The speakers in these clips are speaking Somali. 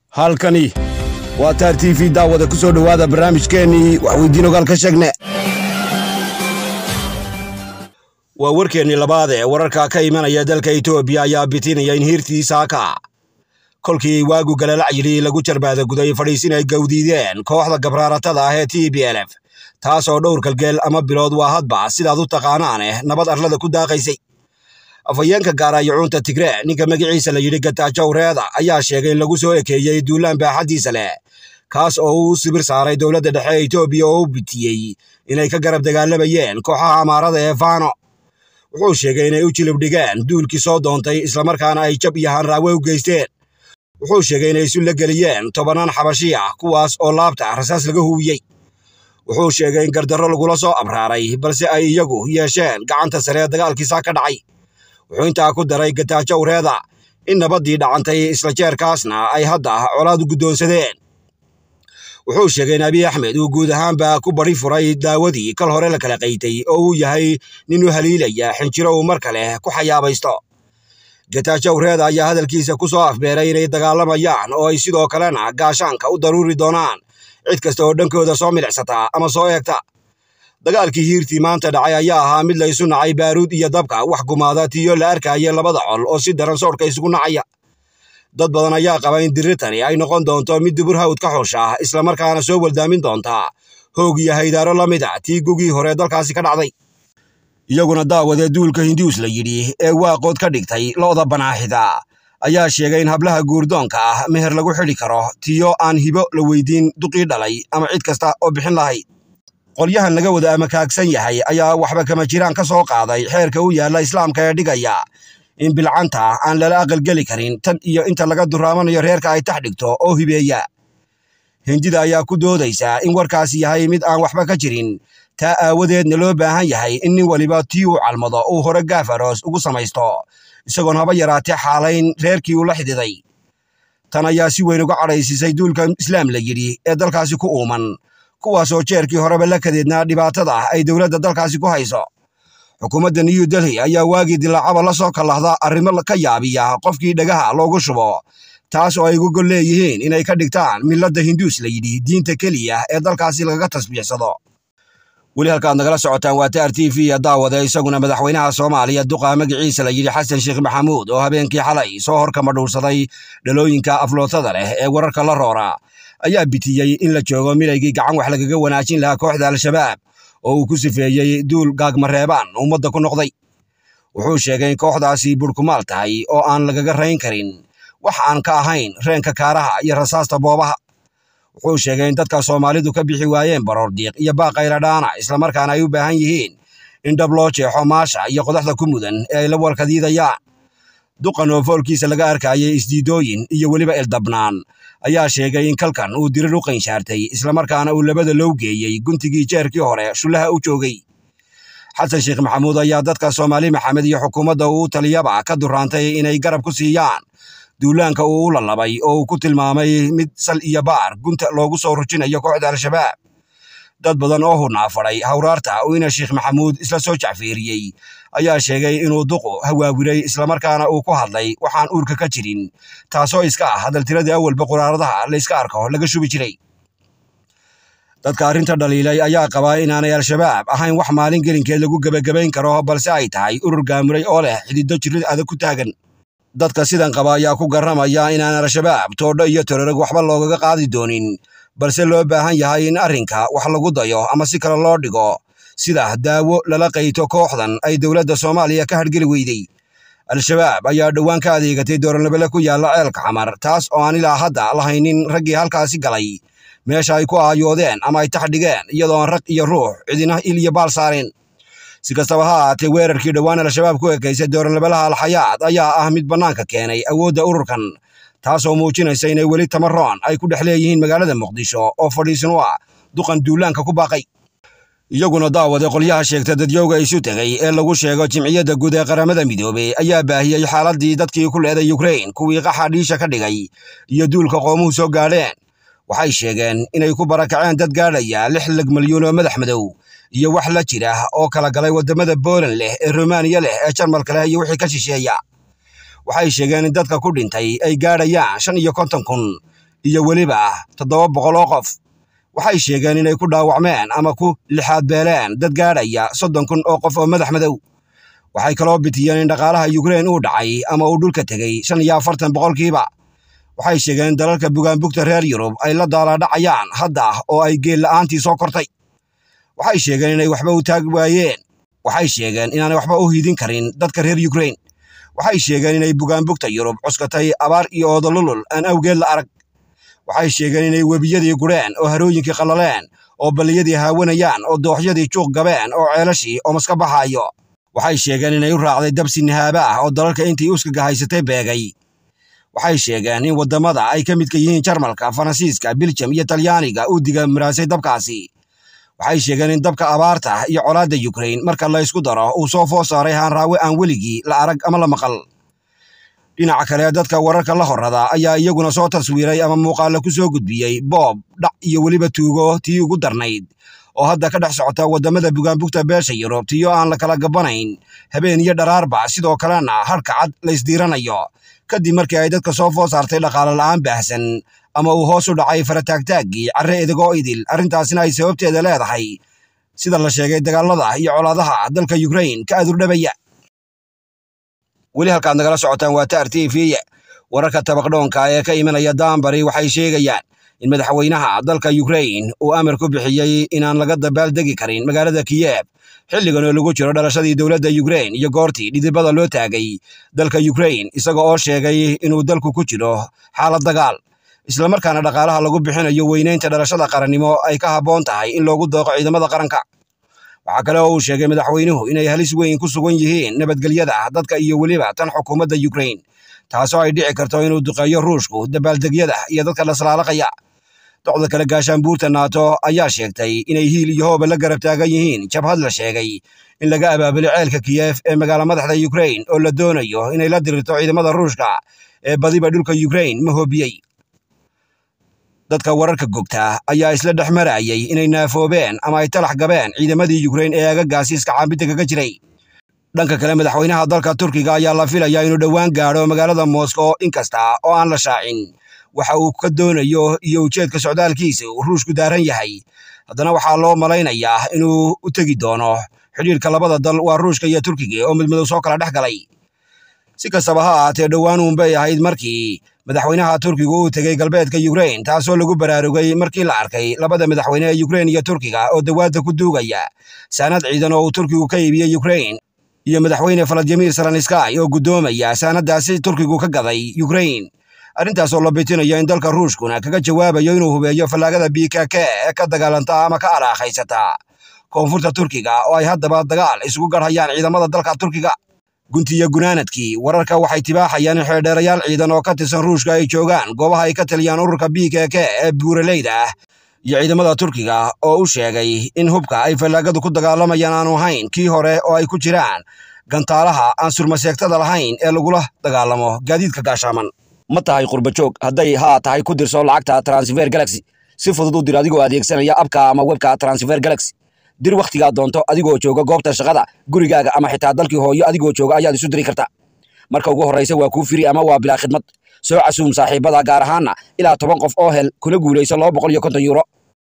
halkani waa taar t v daawada ku soo dhowaada barnaamijkeennii waxweydiin ogaal ka sheegne waa warkeennii labaad ee wararka ka imanaya dalka etoobiya ayaa bitinaya in hiirtii saaka kolkii waagu galalacyihi lagu jarbaada guday fadhiisin ay gawdiideen kooxda gabraaratada ah ee t b l f taas oo dhowr kalgeel ama bilood waa hadba sidaad u taqaanaaneh nabad arlada ku daaqaysay afhayeenka gaaraayacuunta tigree ninka magaciisa la yidhi gataajow reeda ayaa sheegay in lagu soo ekeeyey duulaan baaxaddiisa leh kaas oo uu sibir saaray dowladda dhexe ee etoobiya oo u bitiyey inay ka garab dagaalamayeen kooxaha amaarada ee faano wuxuu sheegay inay u jilib dhigeen duulkii soo doontay islamarkaana ay jab iyo hanraawe u geysteen wuxuu sheegay inay isu la geliyeen tobannaan xabashi ah kuwaas oo laabta rasaas laga huwiyey wuxuu sheegay in gardarro lagula soo abraaray balse ay iyagu yeesheen gacanta sare ee dagaalkiisa ka dhacay wuxuu intaa ku daray gataajow reeda in nabaddii dhacantay isla jeerkaasna ay hadda colaad u guddoonsadeen wuxuu sheegay in abiy axmed uu guud ahaanba ku bari furay daawadii kal hore la kala qaytay oo uu yahay nin u haliilaya xinjiro uu mar kale ku xayaabaysto gataajow reeda ayaa hadalkiisa ku soo afbeeray inay dagaalamayaan oo ay sidoo kalena gaashaanka u daruuri doonaan cid kasta oo dhankooda soo milicsata ama soo eegta dagaalkii hiirtii maanta dhacay ayaa ahaa mid la isu nacay baaruud iyo dabka wax gumaada tiyo la arkaya labada col oo si daran soodhka isugu nacaya dad badan ayaa qaba in dirirtani ay noqon doonto mid dubur hawd ka xusha islamarkaana soo weldaamin doonta hoog iyo haydaaro la mid a tii gugii hore dalkaasi ka dhacday iyaguna daawadee duulka hinduus la yidhi ee waaqood ka dhigtay lo'da banaaxida ayaa sheegay in hablaha guurdoonka ah meher lagu xidhi karo tiyo aan hibo la weydiin duqii dhalay ama cid kasta oo bixin lahayd qolyahan laga wada amakaagsan yahay ayaa waxba kama jiraan ka soo qaaday xeerka u yaalla islaamka ee dhigaya in bilcanta aan lala aqalgeli karin tan iyo inta laga duraamanayo reerka ay tax dhigto oo hibeeya hindida ayaa ku doodaysa in warkaasi yahay mid aan waxba ka jirin taa aawadeedna loo baahan yahay in nin waliba tii uu calmado uu hore gaaf aroos ugu samaysto isagoon haba yaraatee xaalayn reerkii uu la xididay tan ayaa si weyn uga cadhaysisay duulka islaam la yidhi ee dalkaasi ku uuman kuwaasoo jeerkii horeba la kadeednaa dhibaatada ay dowladda dalkaasi ku hayso xukuumadda new delhi ayaa waagii dilaacaba la soo kallahda arrimo ka yaabiya qofkii dhagaha loogu shubo taas oo ay ugu gol leeyihiin inay ka dhigtaan milladda hinduus la yidhi diinta keliya ee dalkaasi lagaga tasbiixsado weli halkaad nagala socotaan waa taar t v daawade isaguna madaxweynaha soomaaliya duqa magaciisa la yidhi xasan sheekh maxamuud oo habeenkii xalay soo horkama dhuursaday dhalooyinka aflootada leh ee wararka la roora ayaa bitiyey in la joogo milaygii gacan wax lagaga wanaajin lahaa kooxda al-shabaab oo uu ku sifeeyey duul gaagmareebaan ummadda ku noqday wuxuu sheegay in kooxdaasi burkumaal tahay oo aan lagaga rayn karin wax aan ka ahayn reenka kaaraha iyo rasaasta boobaha wuxuu sheegay in dadka soomaalidu ka bixi waayeen baroordiiq iyo baaqayladhaana islamarkaana ay u baahan yihiin in dhab loo jeexo maasha iyo qodaxda ku mudan ee ay la walkadiidayaan duqan oo foolkiisa laga arkayay isdiidooyin iyo weliba eldabnaan ayaa sheegay in kalkan uu dirir u qanshaartay islamarkaana uu labada loo geeyey guntigii jeerkii hore shullaha u joogay xasan sheekh maxamuud ayaa dadka soomaali maxamed iyo xukuumadda uu taliyaba ka duraantay inay garab ku siiyaan duulaanka uu u lalabay oo uu ku tilmaamay mid sal iyo baar gunta loogu soo rujinayo kooxda al-shabaab dad badan oo hunaafadhay hawraarta uu ina sheekh maxamuud isla soo jacfeeriyey ayaa sheegay inuu duqu hawaawiray islamarkaana uu ku hadlay waxaan uurka ka jirin taasoo iska ah hadaltiradii awalba quraaradaha layska arko laga shubi jiray dadka arrinta dhaliilay ayaa qabaa inaanay al-shabaab ahayn wax maalin gelinkeed lagu gebagabayn karo balse ay tahay urur gaamuray oo leh xidido jirid adag ku taagan dadka sidan qaba ayaa ku garramaya inaan al-shabaab toodho iyo tororog waxba loogaga qaadi doonin balse loo baahan yahay in arrinka wax lagu dayo ama si kale loo dhigo sida daawo lala qayto kooxdan ay dowladda soomaaliya ka hargeli weydey al-shabaab ayaa dhowaan ka adeegatay dooranlabele ku yaalla ceelka xamar taas oo aan ilaa hadda lahaynin raggii halkaasi galay meesha ay ku aayoodeen ama ay tax dhigeen iyadoo aan rag iyo ruux cidina il iyo baal saareen si kastaba ha ahaatee weerarkii dhowaan al-shabaab ku ekaysay dooranlabelaha alxayaad ayaa ah mid bannaanka keenay awoodda ururkan taasoo muujinaysa inay weli tamaroon ay ku dhex leeyihiin magaalada muqdisho oo fadhiisan u ah duqan duulaanka ku baaqay iyaguna daawade qolyaha sheegta dadyowga isu tegay ee lagu sheego jimciyadda guud ee qaramada midoobey ayaa baahiyey xaaladii dadkii ku leeday yukrain kuwii qaxa dhiisha ka dhigay iyo duulka qoomuhu soo gaadheen waxay sheegeen inay ku barakaceen dad gaadhaya lix lag malyuun oo madax madow iyo wax la jira oo kala galay waddamada booland leh ee rumaaniya leh ee jarmalka leh iyo wixii ka shisheeya waxay sheegeen in dadka ku dhintay ay gaadhayaan shan iyo konton kun iyo weliba toddoba boqol oo qof waxay sheegeen inay ku dhaawacmeen ama ku lixaad beeleen dad gaadhaya soddon kun oo qof oo madax madow waxay kaloo bitiyeen in dhaqaalaha yukrain uu dhacay ama uu dhulka tegey shan iyo afartan boqolkiiba waxay sheegeen in dalalka bugaanbugta reer yurub ay la daalaadhacayaan hadda oo ay geel la'aantii soo kortay waxay sheegeen inay waxba u taag waayeen waxay sheegeen inaanay waxba u hidin karin dadka reer yukrain waxay sheegeen inay bugaanbugta yurub cuskatay abaar iyo oodolulul aan awgeed la arag waxay sheegeen inay webiyadii gureen oo harooyinkii qallaleen oo balliyadii haawanayaan oo dooxyadii juuq gabeen oo ceelashii oo maska baxaayo waxay sheegeen inay u raacday dabsi nihaaba ah oo dalalka intii uskaga haysatay beegay waxay sheegeen in waddamada ay ka midka yihiin jarmalka faransiiska biljam iyo talyaaniga uu diga maraasay dabkaasi waxay sheegeen in dabka abaarta iyo colaadda yukrain marka la ysku daro uu soo foo saaray haanraawe aan weligii la arag ama la maqal dhinaca kale dadka wararka la horrada ayaa iyaguna soo taswiiray ama muuqaalla ku soo gudbiyey boob dhac iyo weliba tuugo tii ugu darnayd oo hadda ka dhex socota waddamada bugaanbugta beesha yurub tiyo aan la kala gabbanayn habeen iyo dharaarba sidoo kalena harka cad la ysdiiranayo kadib markii ay dadka soo foo saartay dhaqaale la'aan baahsan ama uu hoos u dhacay farataagtaaggii carre edagoo idil arrintaasina ay sababteeda leedahay sida la sheegay dagaalada iyo colaadaha dalka yukrain ka adurdhabaya weli halkaad nagala socotaan waa taar t v wararka tabaqdhoonka ee ka imanaya daanbari waxay sheegayaan in madaxweynaha dalka yukrain uu amar ku bixiyey inaan laga dabaaldegi karin magaalada kiyeb xilligan oo lagu jiro dhalashadii dowladda yukrain iyo goortii dhidibada loo taagay dalka yukrain isaga oo sheegay inuu dalku ku jiro xaalad dagaal islamarkaana dhaqaalaha lagu bixinayo weynaynta dhalashada qarannimo ay ka habboon tahay in loogu dooqo ciidamada qaranka waxaa kale oo uu sheegay madaxweynuhu inay halis weyn ku sugan yihiin nabadgelyada dadka iyo weliba tan xukuumadda yukrain taasoo ay dhici karto inuu duqeeyo ruushku dabaaldegyada iyo dadka laslaalaqaya docda kale gaashaanbuurta naato ayaa sheegtay inay hiil iyo hooba la garab taagan yihiin jabhad la sheegay in laga abaabulay ceelka kiyef ee magaala madaxda yukrain oo la doonayo inay la dirirto ciidamada ruushka ee badiba dhulka yukrain ma hoobiyey dadka wararka gogta ayaa isla dhex marayay inay naafoobeen ama ay talax gabeen ciidamadii yukrain ee aagagaasi iska caabinta kaga jiray dhanka kale madaxweynaha dalka turkiga ayaa la filayaa inuu dhowaan gaadho magaalada moscow inkasta oo aan la shaacin waxa uu ka doonayo iyo ujeedka socdaalkiisa uu ruushku daaran yahay haddana waxaa loo malaynayaa inuu u tegi doono xidhiirka labada dal waa ruushka iyo turkiga oo midmadow soo kala dhex galay si kastaba ha ahaatee dhowaan uunbay ahayd markii madaxweynaha turkiga uu tegey galbeedka yukrain taasoo lagu baraarugay markii la arkay labada madaxweyne ee yukrain iyo turkiga oo dawaadda ku duugaya saanad ciidan oo uu turkigu ka iibiyey yukrain iyo madaxweyne faladimir salanskay oo guddoomaya saanadaasi turkigu ka gaday yukrain arrintaasoo la bitinayo in dalka ruushkuna kaga jawaabayo inuu hubeeyo fallaagada bkk ee ka dagaalanta ama ka alaahaysata koonfurta turkiga oo ay haddaba dagaal isugu garhayaan ciidamada dalka turkiga guntiyo gunaanadkii wararka waxay tibaaxayaan in xeerdheerayaal ciidan oo ka tirsan ruushka ay joogaan goobaha ay ka taliyaan ururka bkk ee buuraleyda ah iyo ciidamada turkiga oo u sheegay in hubka ay fallaagadu ku dagaalamayaan aanu ahayn kii hore oo ay ku jiraan gantaalaha aan surmaseegtada lahayn ee lagula dagaalamo gaadiidka gaashaaman ma tahay qurbajoog hadday haa tahay ku dirso lacagta transfer galaxy si fudud u dir adigoo adeegsanaya abka ama webka transfer galaxy dir wakhtigaa doonto adigoo jooga goobta shaqada gurigaaga ama xitaa dalkii hooyo adigoo jooga ayaad isu diri kartaa marka ugu horraysa waa kuu firi ama waa bilaa khidmad soo casuum saaxiibada gaar ahaana ilaa toban qof oo hel kuna guulayso laba boqol iyo konton yuuro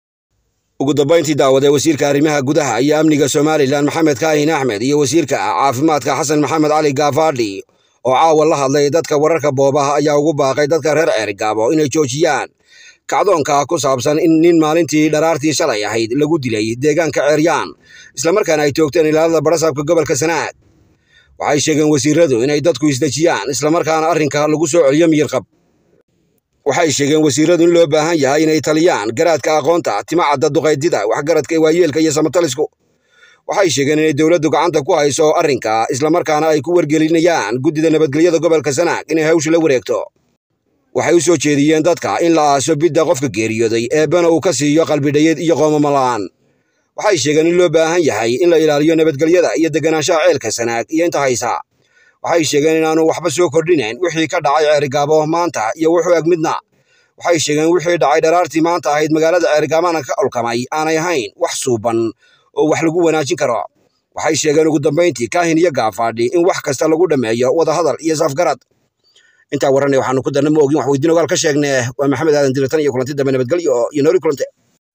ugu dambayntii daawadee wasiirka arrimaha gudaha iyo amniga somalilan maxamed kaahin axmed iyo wasiirka caafimaadka xasan maxamed cali gaafadhi oo caawa la hadlay dadka wararka boobaha ayaa ugu baaqay dadka reer ceerigaabo inay joojiyaan kacdoonka ku saabsan in nin maalintii dharaartii shalay ahayd lagu dilay deegaanka ceeryaan islamarkaana ay toogteen ilaalada barasaabka gobolka sanaag waxay sheegeen wasiiradu inay dadku isdejiyaan islamarkaana arrinka lagu soo celiyo miyirqab waxay sheegeen wasiiradu in loo baahan yahay inay taliyaan garaadka aqoonta timacadda duqaydida waxgaradka waayeelka iyo samatalisku waxay sheegeen inay dowladdu gacanta ku hayso arrinka islamarkaana ay ku wargelinayaan guddida nabadgelyada gobolka sanaag inay hawsha la wareegto waxay u soo jeediyeen dadka in la aaso bidda qofka geeriyooday eebbana uu ka siiyo qalbidhayad iyo qoomamalaan waxay sheegeen in loo baahan yahay in la ilaaliyo nabadgelyada iyo deganaanshaha ceelka sanaag iyo inta haysa waxay sheegeen inaanu waxba soo kordhinayn wixii ka dhacay ceerigaabo maanta iyo wuxuu eg midna waxay sheegeen wixii dhacay dharaartii maanta ahayd magaalada ceerigaabana ka olkamay aanay ahayn wax suuban oo wax lagu wanaajin karo waxay sheegeen ugu dambayntii kaahin iyo gaafaadhi in wax kasta lagu dhammeeyo wadahadal iyo safgarad intaa warranay waxaanu ku darna ma ogin wax weydiin ogaal ka sheegne waa maxamed aadan dilatan iyo kulanti dambe nabadgelyo iyo noori kulante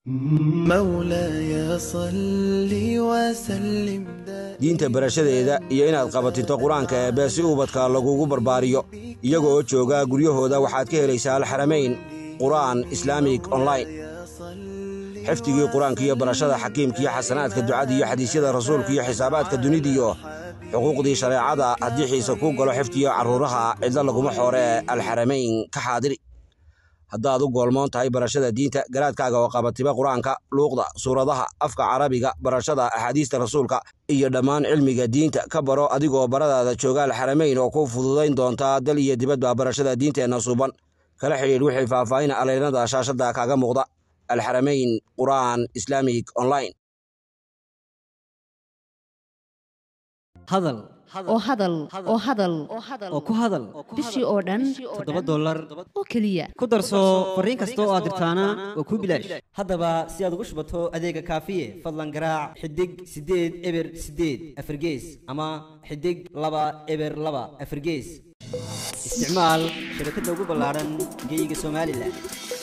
مولاي صل وسلم دائما diinta barashadeeda iyo inaad qabatinto qur-aanka eebbe si ubadka lagugu barbaariyo iyaga oo jooga guryahooda waxaad ka helaysaa alxaramayn qur'aan islaamig online xifdigii qur-aanka iyo barashada xakiimka iyo xasanaadka ducada iyo xadiisyada rasuulka iyo xisaabaadka dunidiyo xuquuqdii shareecada haddii xiise kuu galo xifdiyo carruuraha cidlo laguma xoore alxaramayn ka xaadiri haddaad u goolmoon tahay barashada diinta garaadkaaga oo qabatiba qur-aanka luuqda suuradaha afka carabiga barashada axaadiista rasuulka iyo dhammaan cilmiga diinta ka baro adigoo baradaada jooga alxaramayn oo ku fududayn doontaa dal iyo dibadba barashada diinteenna suuban kala xidhiidh wixii faahfaahin aleynada shaashadda kaaga muuqda alxaramayn qur'aan islaamig online hadal oo hadal oo hadal oo ku hadal bishii oo dhan toddoba dollar oo keliya ku darso fariin kasta oo aad dirtaana waa kuu bilaash haddaba si aad ugu shubato adeega kaafiye fadlan garaac xidig siddeed eber siddeed afargees ama xidig laba eber laba afargees isticmaal shabakadda ugu ballaaran geyga somalilan